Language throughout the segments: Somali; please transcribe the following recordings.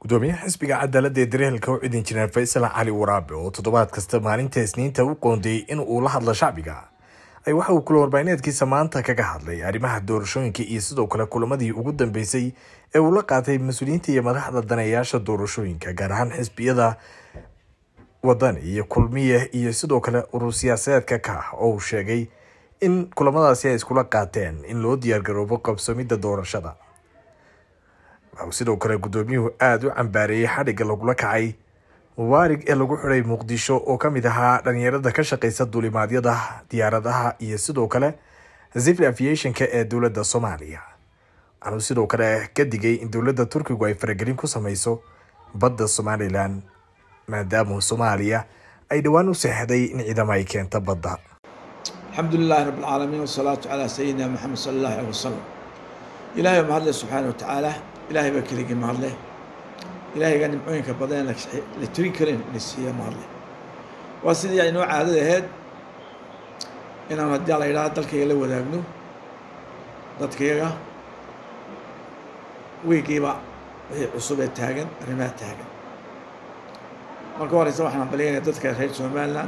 gudoomiyaha xisbiga cadaaladda ee dareelka u cidin jineer faysal cali waraabe oo toddobaad kasta maalinta isniinta u qoondeeyey in uu la hadlo shacbiga ay waxa uu kula warbaahineedkiisa maanta kaga hadlay arrimaha doorashooyinka iyo sidoo kale kulamadii ugu dambeysay ee uu la qaatay mas-uuliyiinta iyo madaxda daneeyaasha doorashooyinka gaar ahaan xisbiyada wadani iyo kulmiye iyo sidoo kale urur siyaasadeedka ka ah oo uu sheegay in kulamadaasi ay iskula qaateen in loo diyaargaroobo qabsoomidda doorashada waxauu sidoo kale gudoomiyuhu aada u cambaareeyey xadhigga lagula kacay mubaarig ee lagu xiday muqdisho oo ka mid ahaa dhalinyarada ka shaqeysa duulimaadyada diyaaradaha iyo sidoo kale zivil aviationka ee dowladda soomaaliya waxaanu sidoo kale ka digay in dowladda turkigu ay faragelin ku sameyso badda somalilan maadaama soomaaliya ay dhowaan u seexday in ciidamo ay keento badda alxamdu lilahi rabb alcaalamiin wasalaatu calaa sayidina maxamed sala allahu aleh wasalam ilaahay baa mahadle subxaana wa tacaala ilaahay baa keligii mahadle ilaahayga nimcooyinka badan la tirin karin ina siiya mahadle waa sidii aynoo caadada ahayd inaan haddii la yidhaha dalkayga la wadaagno dadkayaga weygiiba wixii cusub ee taagan arrimaha taagan marka horeysa waxaan balyanaya dadka reer somaliland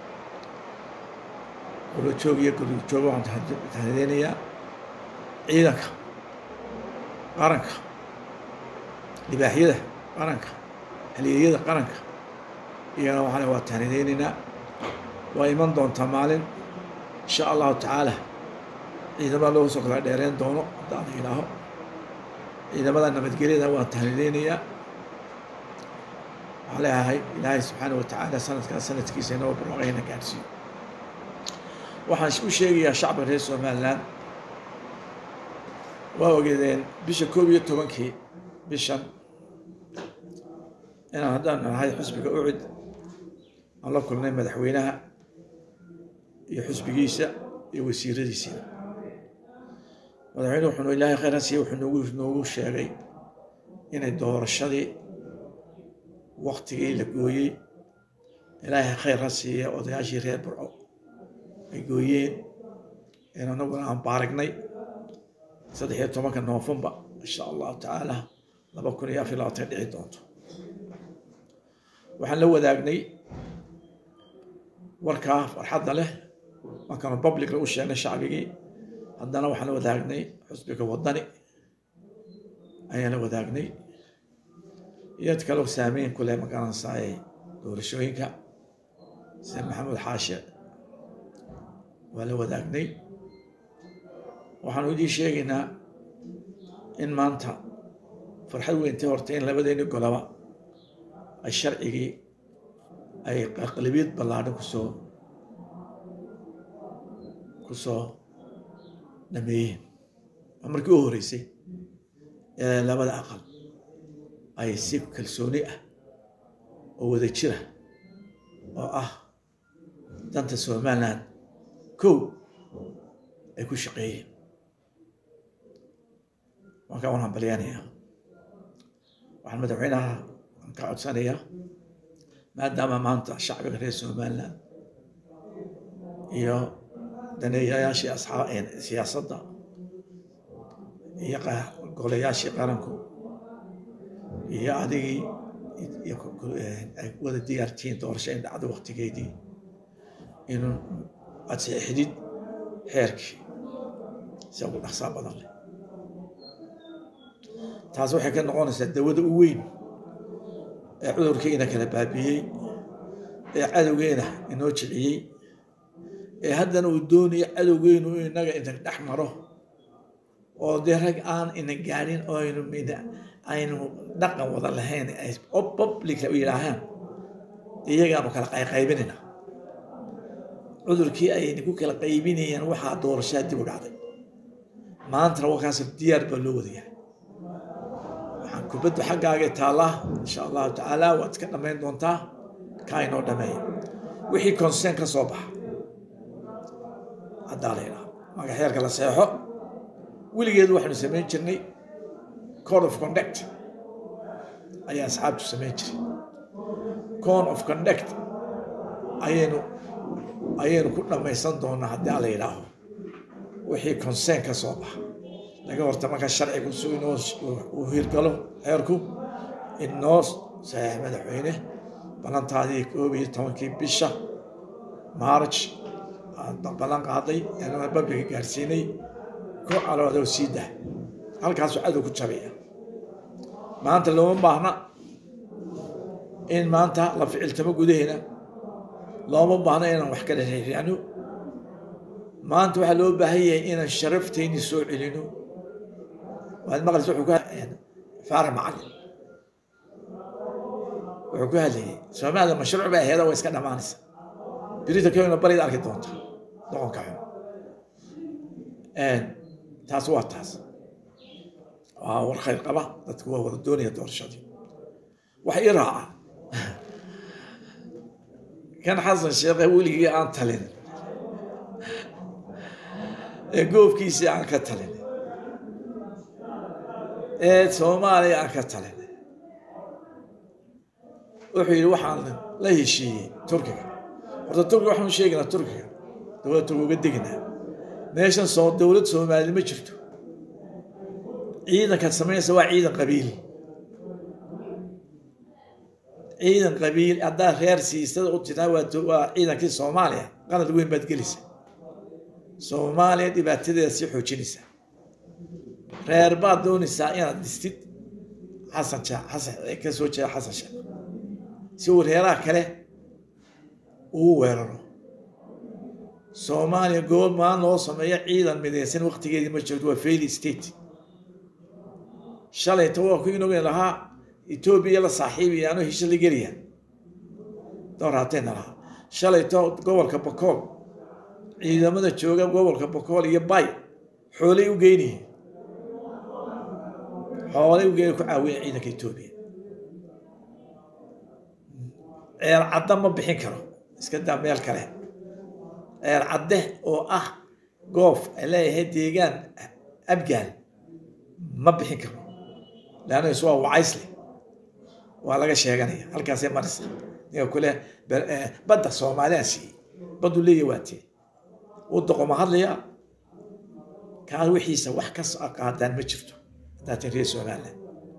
golojoog iyo golojoog waxaan tahdeenayaa ciidanka qaranka libaaxyada qaranka halyeeyada qaranka iyagana waxaan waa tahnideynaynaa waa iman doontaa maalin insha allahu tacaala ciidamada loogu soo kala dheereen doono haddaan la yidhaaho ciidamada nabadgelyada waan tahnideynayaa waxaan leeyahay ilaahay subxaana wa tacaala sanadkaa sanadkiisa inoo barwaaqayna gaadhsiiyo waxaan u sheegayaa shacbiga reer somaliland waa ogeedeen bisha koob iyo tobankii bishan inaan haddaan nahay xusbiga ucid aan la kulnay madaxweynaha iyo xusbigiisa iyo wasiiradiisiina madaxweyne wuxuu ilaahay khayran siiye wuxuu noogu noogu sheegay inay doorashadii waktigii la gooyey ilaahay khayr ha siiye odayaashii reer burco ay gooyeen in anaguna aan baaragnay saddex iyo tobanka noofembar insha allahu tacaala laba kun iyo afar iyo labaatan dhici doonto waxaan la wadaagnay warkaa farxadda leh markaanu publicla u sheegnay shacbigii haddana waxaan la wadaagnay xusbiga wadani ayaan la wadaagnay iyad kaloo saameyn ku leh magaranaysaay doorashooyinka sida maxamed xaashe waa la wadaagnay waxaanu idii sheegaynaa in maanta farxad weyntay horta in labadeeni golaba ay sharcigii ay aqlabiyad ballaadhan kusoo kusoo dhameeyeen waa markii u horeysay ee labada aqal ay si kalsooni ah oo wada jira oo ah danta somaliland kow ay ku shaqeeyeen markaa waan hambalyaanayaa waxaan madaxweynaha ka codsanayaa maadaama maanta shacbiga reer somaliland iyo daneeyayaashii asxaa siyaasadda iyo golayaashii qaranku iyo adigii ay wada diyaartihiin doorasho in dhacdo waktigeedii inuu aad saxiixdid xeerkii si ugu dhaqsaa badan leh taas waxay ka noqonaysaa dawada u weyn ee cudurkiina kala baabiyey ee cadowgeena inoo jiciyey ee haddana uu doonayo cadowgeenu inaga inta dhex maro oo dee rag aan ina gaadhin oo aynu aynu dhaqan wada lahayn ay public u yidhaahaan iyagaanu kala qayqaybinayna cudurkii ayna ku kala qaybinayaan waxaa doorashaa dib u dhacday maantana wakaas diyaar baa loo wadayahay waxaan kubaddu xaggaagay taallaa insha allahu tacaala waad iska dhammayn doontaa kaa inoo dhameeya wixii consern ka soo baxa haddaa la yidhaha magaxeerka la seexo weligeedu waxaanu samayn jirnay code of conduct ayaa asxaabtu samayn jiray code of conduct ayaynu ayaynu ku dhammaysan doonaa haddii ala yidhaaho wixii consern ka soo baxa laga horta markaa sharcigu si inoo uu hirgalo xeerku inoo saxiix madaxweyne ballantaadii koob iyo tobankii bisha march ballan qaaday inana babliga gaarsiinay ku caloodo sii dah halkaasuu cadow ku jabaya maanta looma baahna in maanta la ficiltamo gudaheena looma baahna inaan wax kala reeriano maanta waxaa loo baahan yahay inaan sharaftayni soo celino waad maqlaysa wuxuu ku faarax macalin wuxuu ku hadlayay soomaalida mashruuc bay aheeda waa iska dhammaanaysa birita kena barida arki doonta doqonka xun taas waa taas waa war khayr qaba dadku waa wada doonaya doorashadii wax ii raaca kan xasan sheekhe weligii aan talin ee goofkiisii aan ka talin ee soomaaliya aan ka talin wuxuu yidhi waxaan la heshiiyey turkiga horta turkiga waxaan sheegaynaa turkiga dowlad turkiga uga deginaa meeshan soo dowlad soomaali ma jirto ciidanka samaynaysa waa ciidan qabiili ciidan qabiil haddaad reer siisada u tiraa waa ciidankii soomaaliya qalad weyn baad gelisa soomaaliya dhibaatadeeda sii xoojinaysa reer baad doonaysaa inaad dhistid xasan xasan ka soo jeeda xasan sheekh si uu reeraha kale uu weeraro soomaaliya gobol maan loo sameeyo ciidan midaysan waqtigeedii ma jirto waa fail state shalayta waa ku inoogen lahaa etoobiya la saaxiibayaano hesha la gelaya dooraatayna lahaa shalayto gobolka bakool ciidamada jooga gobolka bakool iyo bay xoolay u geynayeen xoolay u geynay ku caawiya ciidanka etoobiya ceer cadda ma bixin karo iska daa meel kale ceer cadde oo ah goof ay leeyahay deegaan abgaal ma bixin karo leanna is waa wacaysle waa laga sheeganaya halkaasay marisa ninka kule badda soomaaliya siiyey baddu leeya waatee uu doqoma hadlaya kaa wixiisa wax ka qaadaan ma jirto hadaatin reer somaliland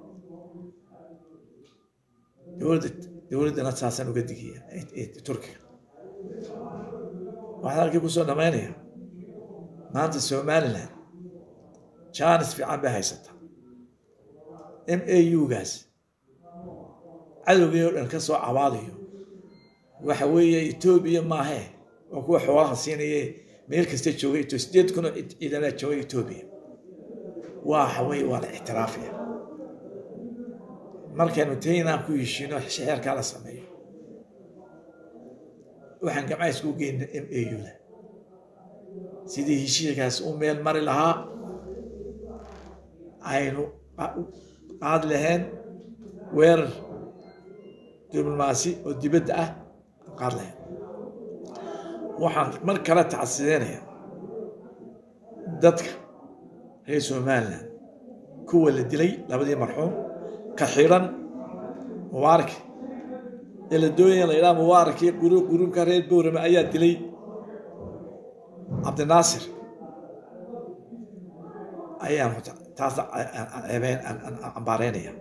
dowladda dowladdana saasaan uga digaya turkiga waxaan halkii kusoo dhamaynaya maanta somaliland jaanis fiican bay haysataa m a u-gaas cadowgii oo dhan ka soo cabaadayo waxa weeye etoobiya maahee waa kuwa xoolaha siinaye meel kasta joogay sideed kun oo ciidanaa joogay etoobiya waxa weye waa la ictiraafaya markaynu taynaan ku heshiino xeerkaa la sameeyo waxaan gamca isku geyna m a u-da sidii heshiirkaas u meel mari lahaa aynu qaad lahayn weerar diblomaasi oo dibadda ah qaad lahayn waxaan mar kale tacsideynaya dadka reer somaliland kuwa la dilay labadii marxuum ka xiran mubaarak ee la doonaya la yidhaha mubaarakii guruubka reer bowrame ayaa dilay cabdinaasir ayaan taas ceebeen ambaareynaya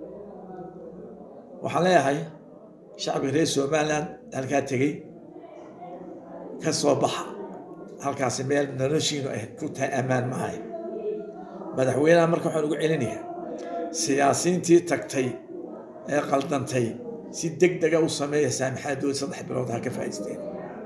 waxaan leeyahay shacbiga reer somaliland halkaa tegey ka soo baxa halkaasi meel noloshiinu ay ku tahay ammaan maahay madaxweynaha marka waxaan ugu celinayaa siyaasiintii tagtay ee qaldantay si deg dega u sameeya saamixaadood saddex bilood ha ka faa'iisteen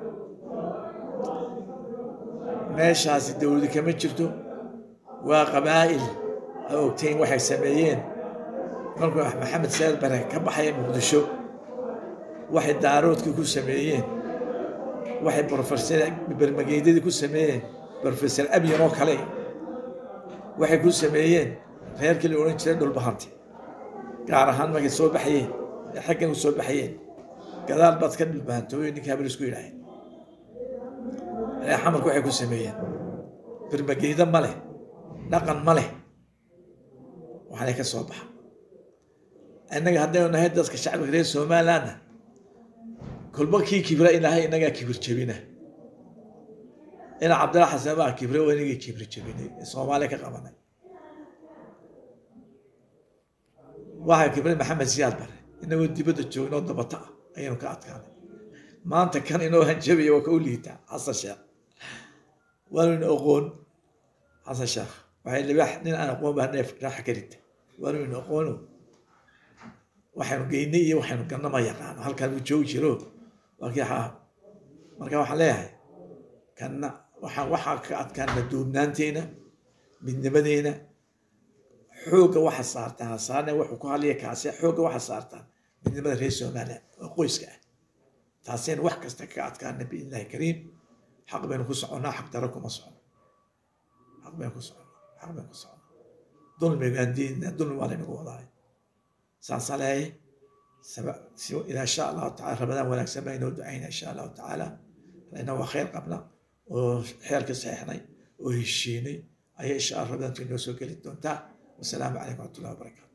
meeshaasi dowladi kama jirto waa qabaa'il a ogtayn waxay sameeyeen markuu maxamed saad bare ka baxaya muqdisho waxay daaroodkii ku sameeyeen waxay brofesor bermageydadii ku sameeyeen brofesor abyan oo kale waxay ku sameeyeen reerkii la odhan jiray dhulbahante gaar ahaan markay soo baxayeen ee xaggan u soo baxayeen gadaal baad ka dhulbahantooyo ninka habel isku yidhaaheen reer xamarku waxay ku sameeyeen bermageyda ma leh dhaqan ma leh waxaanay ka soo baxa innaga haddaynu nahay dadka shacbiga reer somalilandna kolba kii kibra ilaahay innagaa kibir jebina ina cabdilla xasan baa kibre waa inagii kibir jebinay ee soomaaliya ka qabanay waxaa kibray maxamed siyaad bare inagoo dibadda joognoo dabata ah ayaynu ka adkaanay maanta kan inoo hanjabaya waa ka u liitaa xasan sheekh waanuyna aqoon xasan sheekh waxay libaax nin aan aqoon baa neef raaxa ka rita waanuyna aqoono waxaynu geynay iyo waxaynu ganna ma yaqaano halkaan uu joogi jiro waa kii xaa marka waxaan leeyahay kanna waxaan waxaa ka adkaana duubnaanteena midnimadeena xoogga waxa saartaan hasaane wuxuu ku hadlaya kaase xoogga waxa saartaan midnimada reer soomaaliya oo qoyska ah taasaynu wax kasta kaga adkaana biidnillahi kariim xaq baynu ku soconnaa xaq daro kuma socono xaq baynu ku soconnaa xaq baynu ku soconnaa dulmi baan diidnaa dulmi waa laynagu wadaay saasaa leeyahay ilaa insha allahu tacala ramadaan wanaagsan baa inoo ducayna insha allahu tacaala lana waa khayr qabna oo xeerka saxeixnay oo heshiinay ayaa insha allah ramadaantu inoo soo geli doontaa wasalaamu calaykum waraxmatullahi wabarakaatu